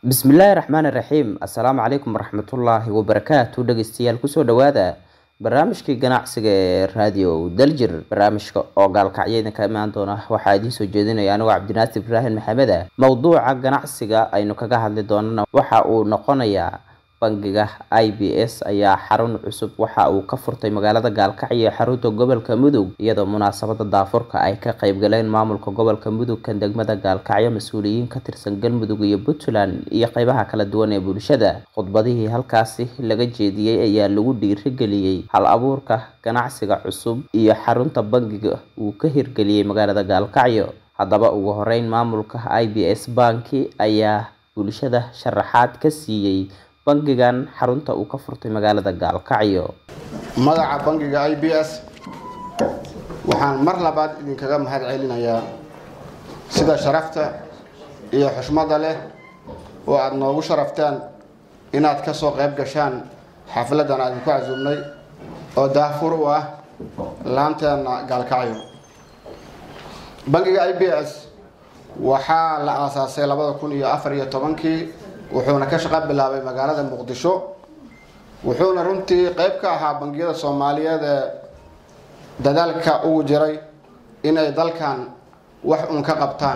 bismillaahi raxmaani raxiim assalaamu calaykum waraxmatullaahi wabarakaatu dhegeystayaal kusoo dhawaada barnaamijkii ganacsiga ee raadiyo daljir barnaamijka oo gaalkacyo idinka imaan doona waxaa idiin soo jeedinaya anigoo cabdinaasir ibraahim maxamed ah mowduuca ganacsiga aynu kaga hadli doonana waxa uu noqonayaa bangiga i b s ayaa xarun cusub waxa uu ka furtay magaalada gaalkacyo ee xarunta gobolka mudug iyadoo munaasabada daafurka ay ka qeybgaleen maamulka gobolka mudug kan degmada gaalkacyo mas-uuliyiin ka tirsan galmudug iyo puntland iyo qeybaha kala duwan ee bulshada khudbadihii halkaasi laga jeediyey ayaa lagu dhiirigeliyey hal abuurka ganacsiga cusub iyo xarunta bangiga uu ka hirgeliyey magaalada gaalkacyo haddaba ugu horeyn maamulka i b s banki ayaa bulshada sharaxaad ka siiyey bangigan xarunta uu ka furtay magaalada gaalkacyo magaca bangiga i b s waxaan mar labaad idinkaga mahad celinayaa sida sharafta iyo xushmada leh oo aada noogu sharaftaan inaad ka soo qayb gashaan xafladan aan idinku casuumnay oo daafur u ah laanteena gaalkacyo bangiga i b s waxaa la aasaasay labada kun iyo afar iyo tobankii wuxuuna ka shaqo bilaabay magaalada muqdisho wuxuuna runtii qeyb ka ahaa bangiyada soomaaliyeed ee dadaalka ugu jiray inay dalkan wax un ka qabtaan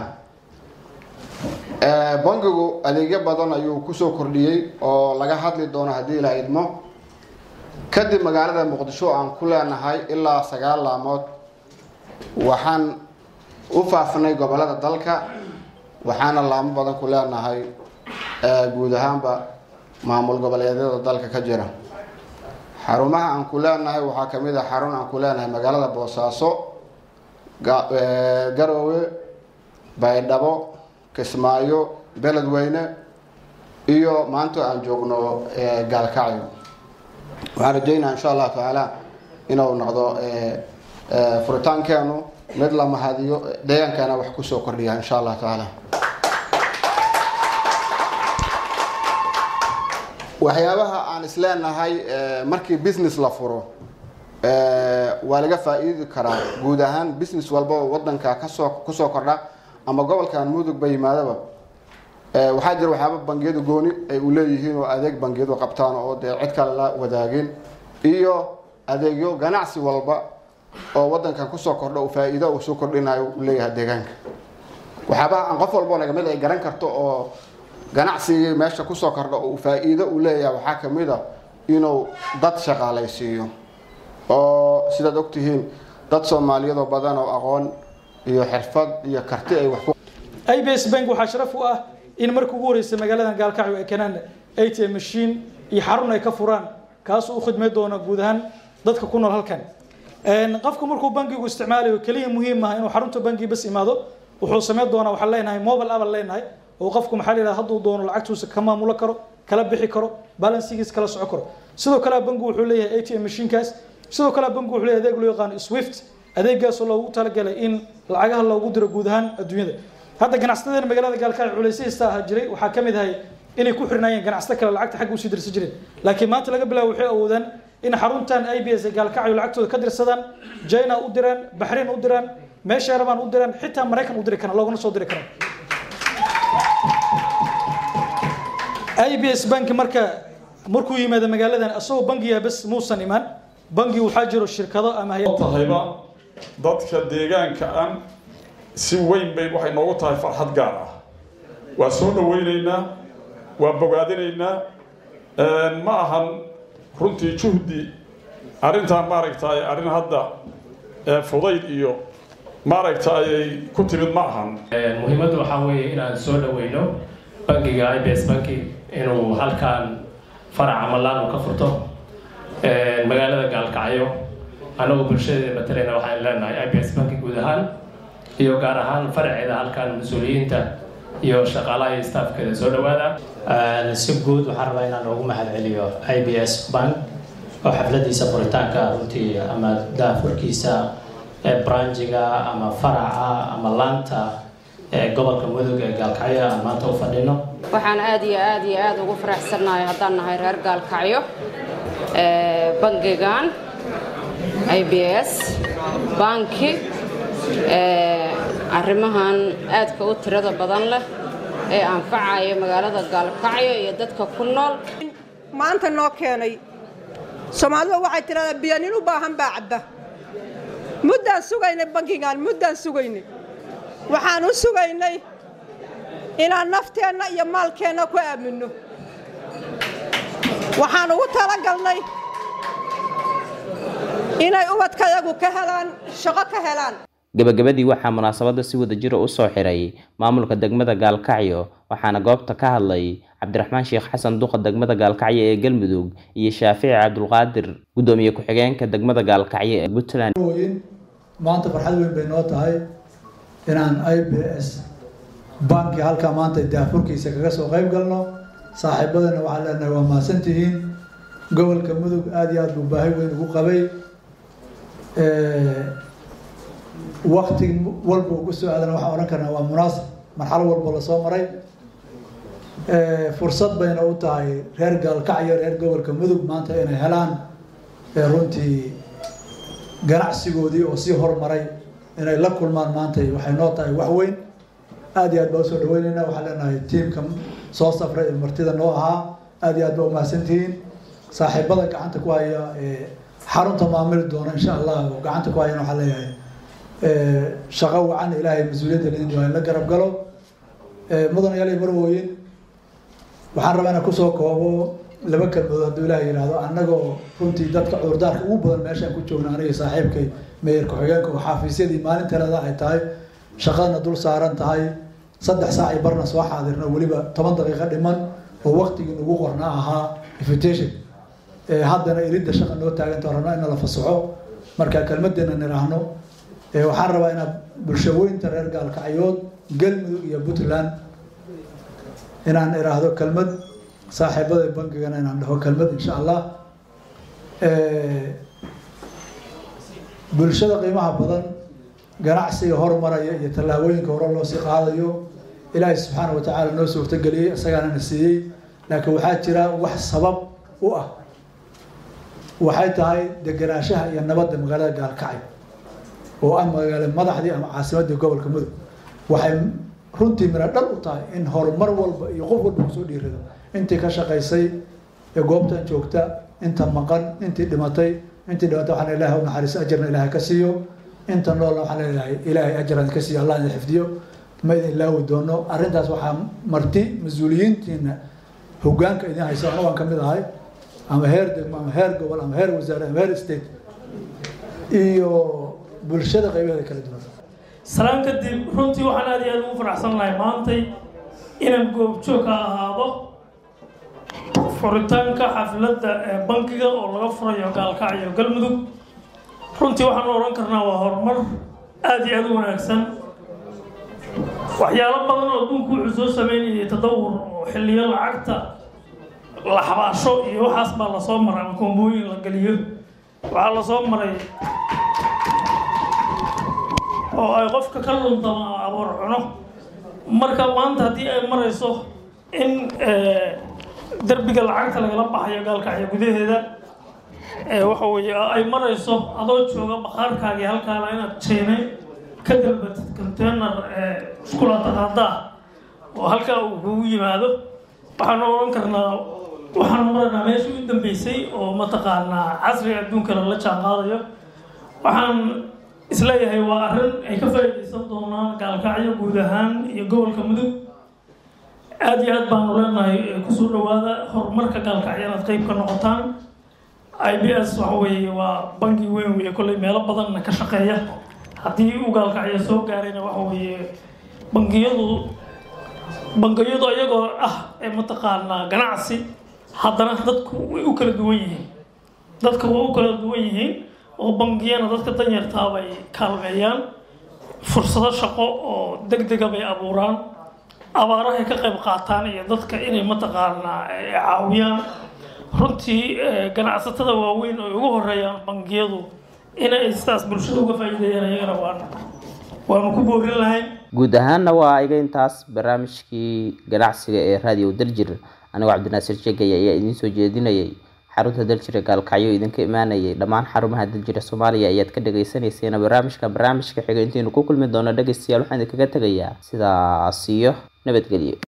bangigu adeegyo badan ayuu kusoo kordhiyey oo laga hadli doono haddii la idmo kadib magaalada muqdisho aan ku leenahay ilaa sagaal laamood waxaan u faafnay gobolada dalka waxaana laamo badan ku leenahay guud ahaanba maamul goboleedyada dalka ka jira xarumaha aan ku leenahay waxaa kamid a xarun aan ku leenahay magaalada boosaaso garoowe baydhabo kismaayo beledweyne iyo maanta aan joogno gaalkacyo waxaan rajeynaa insha allahu tacaala inuu noqdo furitaankeenu mid la mahadiyo deegaankeena wax kusoo kordhiya insha allahu tacaala waxyaabaha aan isleenahay markii business la furo waa laga faa-iidi karaa guud ahaan business walba oo wadanka kasoo kusoo kordha ama gobolkan mudug ba yimaadaba waxaa jira waxyaaba bangiyadu gooni ay u leeyihiin oo adeeg bangiyadu qabtaan oo dee cid kale la wadaagin iyo adeegyo ganacsi walba oo wadankan kusoo kordha u faa-iido uu soo kordhinayo u leeyahay deegaanka waxyaabaha aan qof walbo nagamid ay garan karto oo ganacsigii meesha kusoo kordha uu faa-iido u leeyahay waxaa kamid a inuu dad shaqaalaysiiyo oo sidaad ogtihiin dad soomaaliyadoo badan oo aqoon iyo xirfad iyo karti ay wax i b s bank waxaa sharaf u ah in markii ugu horeysay magaaladan gaalkacyo ay keenaan a t m machine iyo xarun ay ka furaan kaasoo u khidmay doona guud ahaan dadka ku nool halkan qofku markuu bankigu isticmaalayo keliya muhiim ah inuu xarunta banki bas imaado wuxuu sameyn doonaa waxaan leenahay mobile abal leenahay oo qofku maxaa la yidhaha hadduu doono lacagtuusa ka maamulo karo kala bixi karo balansigiis kala soco karo sidoo kale bankigu wuxuu leeyahay a t m mashiinkaas sidoo kale bankigu wuxuu leeyahay adeeg loo yaqaano swift adeegaasoo loogu talagalay in lacagaha loogu diro guud ahaan adduunyada hadda ganacsatada magaalada gaalkacyo culaysyahista ahaa jiray waxaa ka mid ahay inay ku xirnaayeen ganacsato kale lacagta xagga usii dirsan jireen laakiin maanta laga bilaabo waxay awoodaan in xaruntan i b s ay gaalkacyo lacagtooda ka dirsadaan china u diraan baxrain u diraan meesha rabaan u diraan xitaa maraykan u diri karaan loogana soo diri karaan i b s banki marka markuu yimaado magaaladan isagoo bangiga bas muusan imaan bangi waxaa jiro shirkado ama tahayba dadka deegaanka an si weyn bay waxay noogu tahay farxad gaar ah waa soo dhaweyneynaa waa bogaadinaynaa ma ahan runtii juhdi arrintan maaragtay arrin hadda fudayd iyo maaragtay ku timid ma ahan muhiimaddu waxaa weeye inaan soo dhaweyno bangiga i b s banki inuu halkaan farac ama laan uu ka furto magaalada gaalkacyo annagoo bulshadeeda matalayna waxaan leenahay i b s banki guud ahaan iyo gaar ahaan faraceeda halkaan mas-uuliyiinta iyo shaqaalaha iyo staafkeeda soo dhawaada si guud waxaan rabaa inaan ugu mahad celiyo i b s bank oo xafladiisa furitaanka runtii ama daafurkiisa branjiga ama faraca ama laanta gobolka mudug ee gaalkacyo aan maanta u fadhino waxaan aad iyo aad iyo aad ugu faraxsannahay haddaan nahay reer gaalkacyo bangigan i b s banki arrimahan aadka u tirada badan leh ee anfacaya magaalada gaalkacyo iyo dadka ku nool maanta noo keenay soomaalidu waxay tidhahdaa biyo nin u baahan baa cabba muddaan sugaynay bankigan muddaan sugaynay waxaan u sugaynay inaan nafteenna iyo maalkeenna ku aaminno waxaan ugu talagalnay inay ubadkayagu ka helaan shaqo ka helaan gabagabadii waxaa munaasabadda si wada jira u soo xiray maamulka degmada gaalkacyo waxaana goobta ka hadlay cabdiraxmaan sheekh xasan duqa degmada gaalkacyo ee galmudug iyo shaafici cabdulqaadir guddoomiye ku-xigeenka degmada gaalkacyo ee puntland maanta farxad weyn bay noo tahay inaan i b s banki halkaa maanta daafurkiisa kaga soo qayb galno saaxiibadana waxaan leenahay waa mahadsantihiin gobolka mudug aada iyo aada buu baahi weyn ugu qabay wakti walba ugu soo aadana waxaan odhan karnaa waa munaasib marxalo walba lasoo maray fursad bayna u tahay reer gaalkacyo reer gobolka mudug maanta inay helaan runtii ganacsigoodii oo sii hormaray inay la kulmaan maanta waxay noo tahay wax weyn aada iyo aad baa usoo dhaweyneyna waxaan leenahay tiimka soo safray ee martida noo ahaa aada iyo aad baa umahadsantihiin saaxiibada gacanta ku haya xarunta maamuli doona insha allah oo gacanta ku hayana waxaan leeyahay shaqo wacan ilaahay mas-uuliyadda lidin waa in la garab galo mudanayaal marwooyin waxaan rabaa inaan kusoo koobo laba kelmadood hadduu ilaah yidhaahdo annagoo runtii dadka cudurdaarka ugu badan meeshaan ku joogna aniga saaxiibkay meyer ku-xigeenka oo xaafiisyadii maalin talada ay tahay shaqadana dul saaran tahay saddex saac i barna soo xaadirno weliba toban daqiiqo dhiman oo waktigii nagu qorna ahaa invitation haddana iridda shaqa noo taaganta rabno in la fasaxo marka kelmadeena niraahno waxaan rabaa inaad bulshaweynta reer gaalkacyood galmudug iyo puntland inaan iraahdo kelmad saaxiibada bankigana inaan dhaho kelmad insha allah bulshada qiimaha badan ganacsiga hormaraya iyo tallaabooyinka hore loo sii qaadayo ilaahay subxaana wa tacaala noo suurtageliyey isagaana na siiyey laakiin waxaa jira wax sabab u ah waxay tahay degenaanshaha iyo nabadda magaalada gaalkacyo oo ah magaalo madaxdii ama caasimaddii gobolka mudug waxay runtii mira dhal u tahay in horumar walba iyo qof walba kusoo dhiirado intii ka shaqaysay ee goobtan joogta inta maqan intii dhimatay intii dhimatay waxaan ilaahay u naxariiso ajarna ilaahay ka siiyo inta noolna waxaan leeyahay ilaahay ajarna ka siiyo allah idin xifdiyo ma idin laawi doono arrintaas waxaa marti mas-uuliyiintiina hoggaanka idin haysa anagu aan ka mid ahay ama heer degmo ama heer gobol ama heer wasaare ama heer state iyo bulshada qaybaheeda kala duwan salaan kadib runtii waxaan aad iyo aad ugu faraxsan lahay maantay inaan goobjoog ka ahaado furitaanka xafladda ee bankiga oo laga furayo gaalkacyo galmudug runtii waxaan odhan karnaa waa horumar aada iyo aada u wanaagsan waxyaalo badan oo adduunku wuxuu soo sameynayay tadawur oo xilliyo lacagta la xabaasho iyo waxaas baa lasoo maray ama koombooyin la geliyo waxaa lasoo maray oo ay qofka ka luntama ama aboor cuno marka maanta haddii ay marayso in derbiga lacagta lagala baxayo gaalkacyo gudaheeda waxa weeye ay marayso adoo jooga bakhaarkaagii halkaana inaad jeenay ka dalbatid container iskulaataqaadaa oo halkaa uu kugu yimaado waxaanu odhan karnaa waxaanu maraynaa meeshii u dambeysay oo mataqaanaa casriga adduunkana la jaan qaadayo waxaan isleeyahay waa arrin ay ka faa'iidaysan doonaan gaalkacyo guud ahaan iyo gobolka mudug aada iyo aad baanu leenahay kusoo dhawaada horumarka gaalkacyo inaad qeyb ka noqotaan i b s waxa weeye waa bangi weyn weeye kolley meelo badanna ka shaqeeya haddii uu gaalkacyo soo gaarayna waxa weeye bangiyadu bangiyadu iyagoo ah ee mataqaanaa ganacsi haddana dadku way u kala duwan yihiin dadka way u kala duwan yihiin oo bangiyana dadka danyartaa bay kaalmeeyaan fursado shaqo oo deg dega bay abuuraan abaarahay ka qayb qaataan iyo dadka inay mataqaanaa caawiyaan runtii ganacsatada waaweyn oo ugu horeeyaan bangiyadu inay sidaas bulshada uga faa'iideeyaan iyagana waan waanu ku boorin lahayn guud ahaanna waa iga intaas barnaamijkii ganacsiga ee raadiyo daljir anigoo cabdinaasir jegay ayaa idiin soo jeedinayay xarunta daljira gaalkacyo idinka imaanayay dhammaan xarumaha daljira soomaaliya ayaad ka dhagaysanayseena barnaamijka barnaamijka xiga intaynu ku kulmi doono dhegaystayaal waxaan idinkaga tegayaa sidaas iyo nabadgelyo